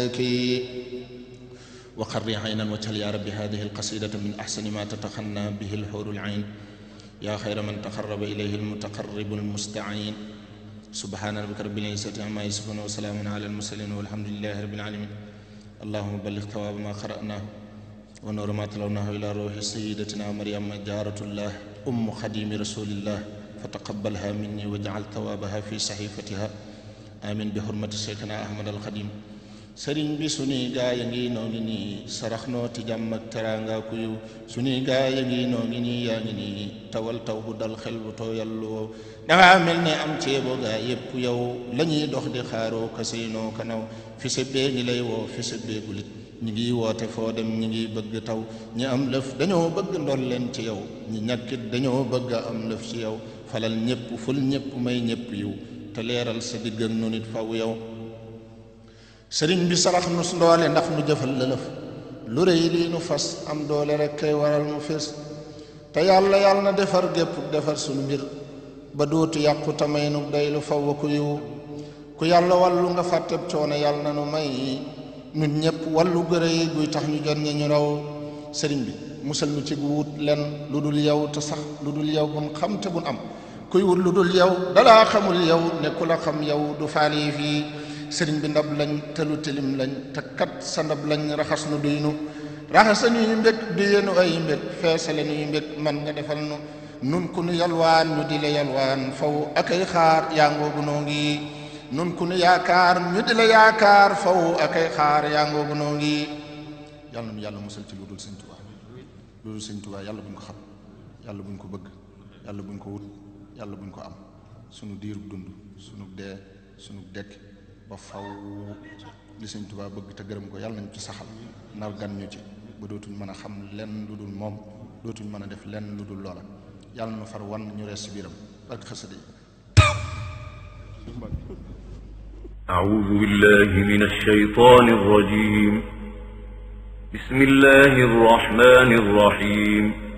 وقر عينا واجعل يا رب هذه القصيدة من أحسن ما تتخنى به الحور العين يا خير من تقرب إليه المتقرب المستعين سبحان ربك رب العزة عما يصفون وسلام على المرسلين والحمد لله رب العالمين اللهم بلغ ثواب ما قرأناه ونور ما تلوناه إلى روح سيدتنا مريم جارة الله أم خديم رسول الله فتقبلها مني واجعل ثوابها في صحيفتها آمين بحرمة شيخنا أحمد الخديم sëriñ bi suñuy gaa ya ngi noo ngi nii sarax noo ti jàmm ak teraanga ku yiw suñuy gaa ya ngi noo ngi nii yaa ngi nii tawal taw bu dal xel bu tooyal woo dangaa mel ne am ceebo gaa yépp yow la ñuy dox di xaaroo kasinoo kanaw fi sa bee ngi lay woo fi sa beegulit ñi ngi woote foo dem ñi ngi bëgg taw ñi am lëf dañoo bëgg ndol leen ci yow ñi ñàkkit dañoo bëgg a am lëf ci yow falal ñépp ful ñépp may ñépp yiw te leeral sa digg ak nu nit faw yow sëriñ bi sarax nu ndoole ndax nu jëfal lëlëf lu rëy lii nu fas am doole rek kay waral mu fés te yàlla yàlla na defar gépp defar sunu mbir ba dootu yàqu tamay nu day lu faw ku yiw ku yàlla wàllu nga fàtteb coono yàlla na nu may nun ñépp wàllu gërë yi guy tax ñu jot ñi ñu raw sëriñ bi musal nu ci wut len lu dul yow te sax lu dul yow bun xam te bun am kuy wut lu dul yow dalaa xamul yow ne ku la xam yow du faali fii sëriñ bi ndab lañ te lu tilim lañ te kat sa ndab lañ raxas nu duy nu raxasa nuy mbég du yenu ay mbég feesale nuy mbég man nga defal nu nun ku nu yalwaan ñu di la yalwaan faw akay xaar yaa ngoogu noo ngi nun ku nu yaakaar ñu di la yaakaar faw akay xaar yaa ngoogu noo ngi yàlla nu yàlla musal ci lu dul sëñ Tuubaa lu dul sëñ Tuubaa yàlla buñ ko xam yàlla buñ ko bëgg yàlla buñ ko wut yàlla buñ ko am sunu diirub dund sunu dee sunu dekk ba faw li sëñ Tuubaa bëgg te gërëm ko yàlla nañ ci saxal nar gan ñu ci ba dootuñ mën a xam lenn lu dul moom dootuñ mën a def lenn lu dul loola yàlla na far wan ñu rees ci biiram ak xasida yi أعوذ بالله من الشيطان الرجيم بسم الله الرحمن الرحيم